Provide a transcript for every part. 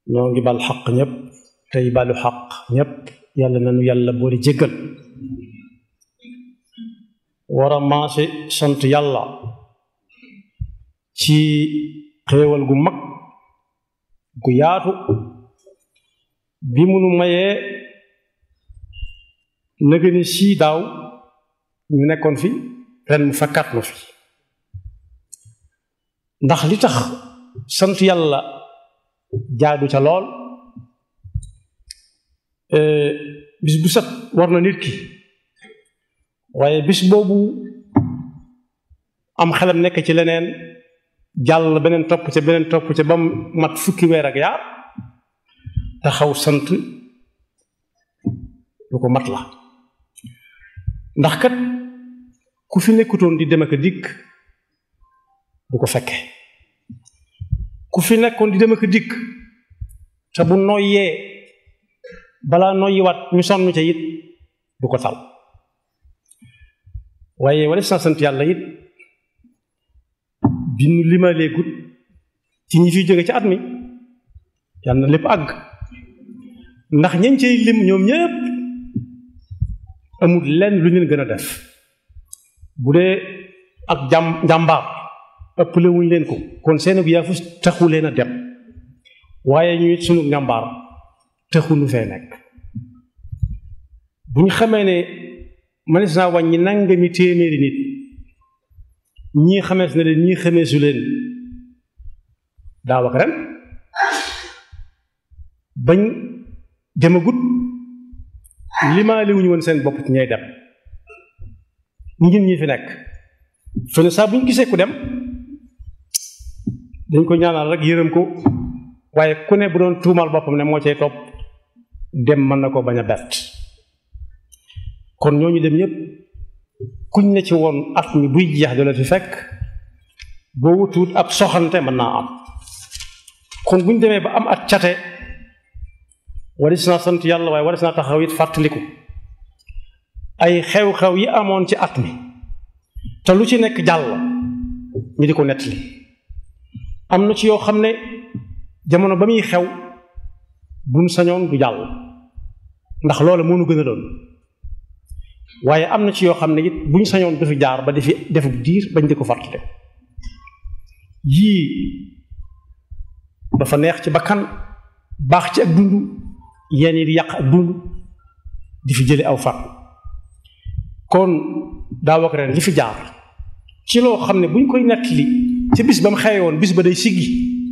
noo ngi bal xaq ñépp tey balu xaq ñépp yàlla nanu yàlla boole jéggal war a maase sant yàlla ci xéewal gu mag gu yaatu bi munu mayee nëgë ni sii daaw ñu nekkoon fi ren mu fekkaat nu fi ndax li tax sant yàlla jaadu ca lool bis bu set war na nit ki waaye bis boobu am xelam nekk ci leneen jàll beneen topp ca beneen topp ca ba mu mat fukki weer ak yaar taxaw sant lu ko mat la ndax kat ku fi nekkutoon di dem ak a dikk du ko fekke ku fi nekkoon di dem ak a dikk te bu noyyee balaa noyyiwaat ñu sonn ca it du ko tal waaye wala sa sant yàlla it bi nu limaleegut ci ñi fiy jóge ci at mi yàlla na lépp àgg ndax ñañ cay lim ñoom ñépp amul lenn lu ñu gën a def bu dee ak jàm njàmbaar ëpple wuñ leen ko kon seen gu yaafus taxu leen a dem waaye ñu it sunu njàmbaar taxu nu fee nekk bu ñu xamee ne mënees naa wàññi nangami téeméeri nit ñii xamees na leen ñii xameesu leen daaw ak ren bañ demagut limaale wuñu woon seen bopp ci ñay dem ñun ñi fi nekk fene saa bu ñu gisee ku dem dañ ko ñaanal rek yërëm ko waaye ku ne bu doon tuumal boppam ne moo cay topp dem mën na ko bañ a bett kon ñooñu dem ñépp kuñ ne ci woon at mi buy jeex dala fi fekk boo wutuut ab soxante mën naa am kon buñ demee ba am at cate waris naa sant yàlla waaye waris naa taxaw it fàttaliku ay xew-xew yi amoon ci at mi te lu ci nekk jàll ñu di ko nettali am na ci yoo xam ne jamono ba muy xew buñ sañoon du jàll ndax loola moo nu gën a doon waaye am na ci yoo xam ne it buñ sañoon du fi jaar ba di fi defu diir bañ di ko fàttale yii dafa neex ci bakkan baax ci ak dund yenn yi di yàq ak dund di fi jële aw fat kon daaw ak ren li fi jaar ci loo xam ne buñ koy nettali ci bis ba mu xewe woon bis ba day siggi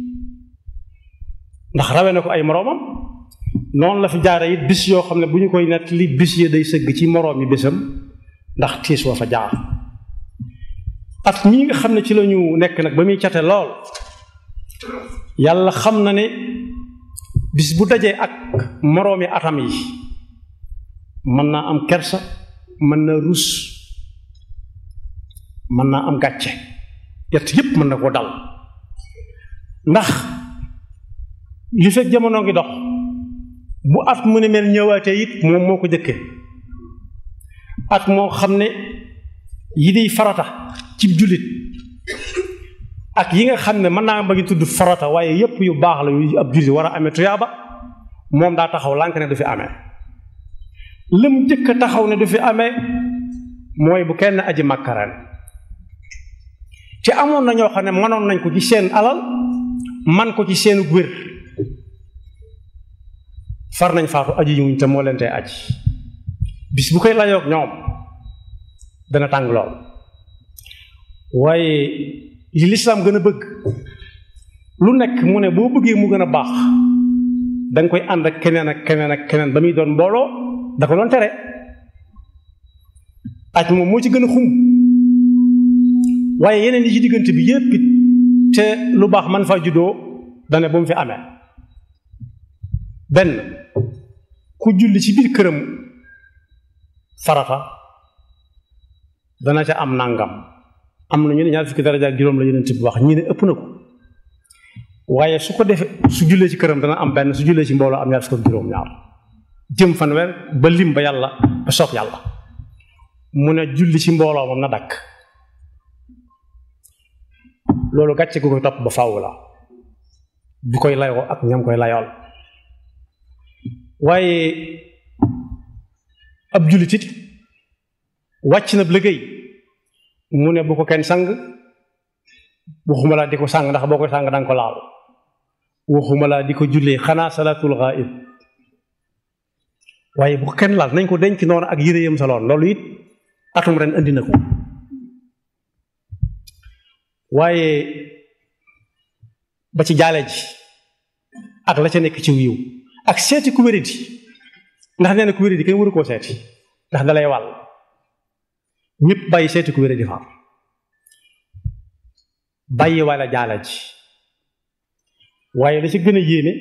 ndax rawe na ko ay moroomam noonu la fi jaare it bis yoo xam ne bu ñu koy nettali bis yi day sëgg ci moroom yi bésam ndax tiis wa fa jaar at ñi nga xam ne ci lañu nekk nag ba muy cate lool yàlla xam na ne bis bu dajee ak moroomi atam yi mën naa am kersa mën naa rus mën naa am gàcce yett yépp mën na koo dal ndax li fekk jamono ngi dox bu at mu ne mel ñëwaatee it moom moo ko jëkke at moo xam ne yi di farata ci jullit ak yi nga xam ne mën naa bëgg tudd farata waaye yépp yu baax la yu ab jullit war a amee tuyaaba moom daa taxaw lànk ne du fi amee lëm jëkk a taxaw ne du fi amee mooy bu kenn aji màkkaraan ci amoon na ñoo xam ne mënoon nañ ko ci seen alal man ko ci seenu wér far nañ faatu aji yuñ te moo leen tee aji bis bu koy layoog ñoom dana tàng lool waaye li lislaam gën a bëgg lu nekk mu ne boo bëggee mu gën a baax danga koy ànd ak keneen ak keneen ak keneen ba muy doon mbooloo da ko doon tere aj moom moo ci gën a xum waaye yeneen yi ci diggante bi yépp it te lu baax man faa juddoo dane bu mu fi amee benn ku julli ci biir këram farata dana ca am nangam am na ñu ne ñaar fukki daraja ak juróom la yeneen bi wax ñii ne ëpp na ko waaye su ko defee su jullee ci këram dana am benn su jullee ci mbooloo am ñaar fukki ak juróom ñaar jëm fanweer ba lim ba yàlla ba soob yàlla mu ne julli ci mbooloo moom na dakk loolu gàcce gu koy topp ba faaw la bi koy layoo ak ñam koy layool waaye ab jullit it wàcc na liggéey mu ne bu ko kenn sang waxuma laa di ko sang ndax boo koy sang danga ko laal waxuma laa di ko jullee xanaa salaatul ghaib waaye bu ko kenn laal nañ ko denc noonu ak yére yam soloon loolu it atum ren andi na ko waaye ba ci jaale ji ak la ca nekk ci wiiw ak seeti ku wéradi ndax nee na ku wéradi kenn waru koo seeti ndax dalay wàll ñëpp bàyyi seeti ku wéradi far bàyyi walla jaala ji waaye la ci gën a yéeme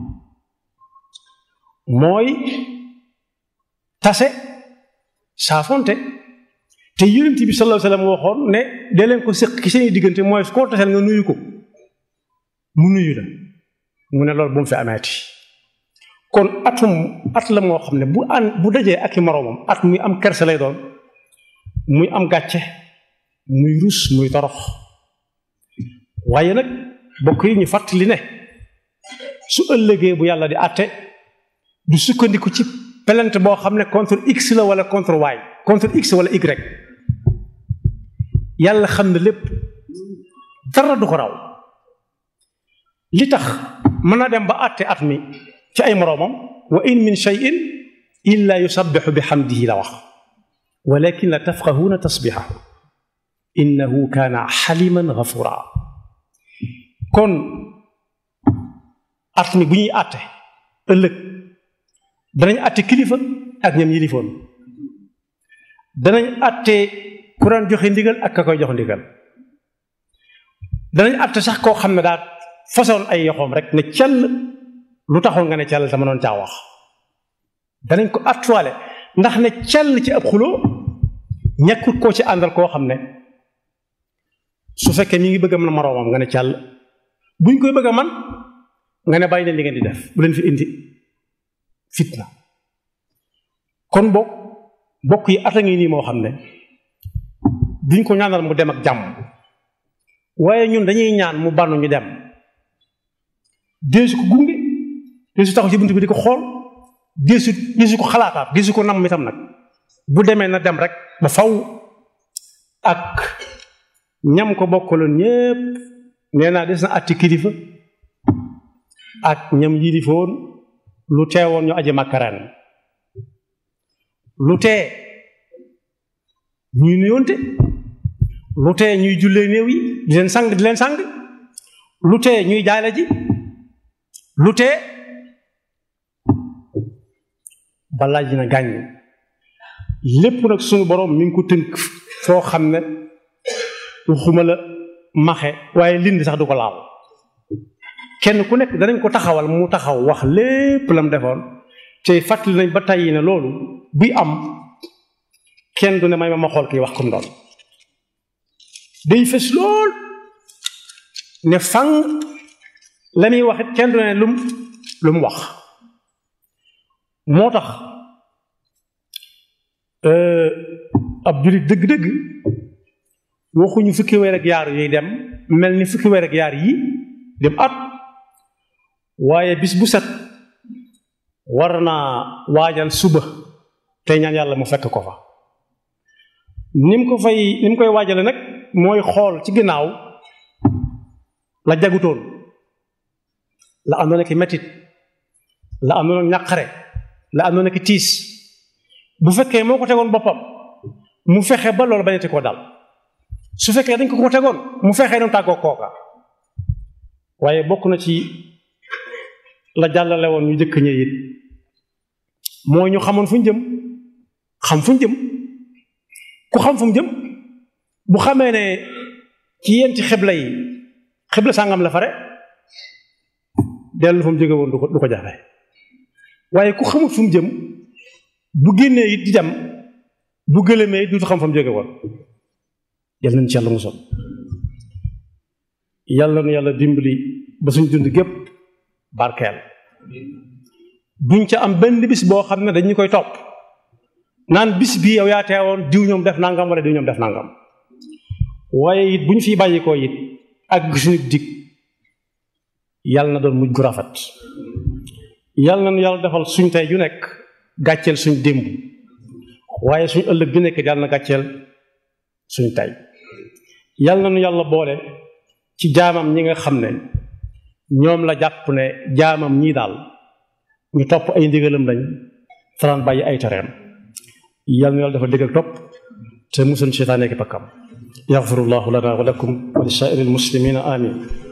mooy tase saafonte te yonent bi sallallahu alayhi wasallam waxoon ne dee leen ko séq ki seeni diggante mooy koo taseel nga nuyu ko mu nuyu la mu ne loolu bu mu fi ameeti kon atum at la moo xam ne bu an bu dajee ak i moroomam at muy am kerse lay doon muy am gàcce muy rus muy torox waaye nag bokk yi ñu fàttali ne su ëllëgee bu yàlla di àtte du sukkandiku ci plainte boo xam ne contre x la wala contre y contre x wala y yàlla xam ne lépp dara du ko raw li tax mën na dem ba àtte at mi ci ay moroomam wa in min shay'in illa yusabbihu bi hamdihi la wax walakin la tafqahuna tasbihahu innahu kaana xaliman gafura kon at mi bu ñuy àtte ëllëg danañ àtte kilifa ak ñam yilifoon danañ àtte ku daan joxe ndigal ak ka koy jox ndigal danañ àtte sax koo xam ne daal façon ay yoxoom rek ne cell lu taxoon nga ne cell te mënoon caa wax danañ ko attuwaale ndax ne cell ci ab xuloo ñàkkut koo ci àndal koo xam ne su fekkee mi ngi bëgg a mën a moroomam nga ne cell buñ koy bëgg a man nga ne bàyyi leen li ngeen di def bu leen fi indi fitna kon bokk bokk yi ata ngi nii moo xam ne duñ ko ñaanal mu dem ak jàmm waaye ñun dañuy ñaan mu bànnu ñu dem deesu ko gunge deesu taxaw ci bunt bi di ko xool deesu deesu ko xalaataat deesu ko nam itam nag bu demee na dem rek ba faw ak ñam ko bokkaloon ñépp nee naa des na atti kilifa ak ñam yilifoon lu teewoon ñu aji makkaraan lu tee ñuy nuyoonte lu tee ñuy jullee néew yi di leen sang di leen sang lu tee ñuy jaale ji lu tee balaa ji na gàññ lépp nag suñu borom mi ngi ko tënk foo xam ne waxuma la maxe waaye lind sax du ko laal kenn ku nekk danañ ko taxawal mu taxaw wax lépp lam defoon te fàttali nañ ba tàyyi ne loolu buy am kenn du ne may ma ma xool kii wax comme doon day fës lool ne fang la muy wax it kenn du ne lum lu mu wax moo tax ab julit dëgg-dëgg waxuñu fukki weer ak yaar yuy dem mel ni fukki weer ak yaar yi dem at waaye bis bu set war naa waajal suba tey ñaan yàlla mu fekk ko fa ni mu ko fay ni mu koy waajale nag mooy xool ci ginnaaw la jagutoon la àndoon ak metit la àndoon ak ñàqare la àndoon ak tiis bu fekkee moo ko tegoon boppam mu fexe ba loolu bañati koo dal su fekkee dañ ko ko tegoon mu fexee doon tàggoo kooka waaye bokk na ci la jàllale woon ñu jëkk ñë it moo ñu xamoon fu ñu jëm xam fu ñu jëm ku xam fu mu jëm bu xamee ne ci yéen ci xibla yi xibla sàngam la fare dellu fa mu jóge woon du ko du ko jafe waaye ku xamut fu mu jëm bu génnee it di dem bu gëlëmee it duutu xam fa mu jóge woon yal nañ ci yàlla musal yàlla na yàlla dimbali ba suñ dund gépp barkeel duñ ca am benn bis boo xam ne dañu koy topp naan bis bii yow yaa teewoon diw ñoom def nangam wala diw ñoom def nangam waaye it bu ñu fiy bàyyi ko it ak suñu dig yàlla na doon mujj gu rafet yàlla nañu yàlla defal suñ tey ju nekk gàcceel suñ démb waaye suñ ëllëg ju nekk yàlla na gàcceel suñ tey yàlla nañu yàlla boole ci jaamam ñi nga xam ne ñoom la jàpp ne jaamam ñii daal ñu topp ay ndigalam lañ faraan bàyyi ay tereem yàlla na yàlla dafa dégg ak topp te musul seytaane ki pakkam yaxfirullahu lana wa lakum wa li saa'iril muslimina amin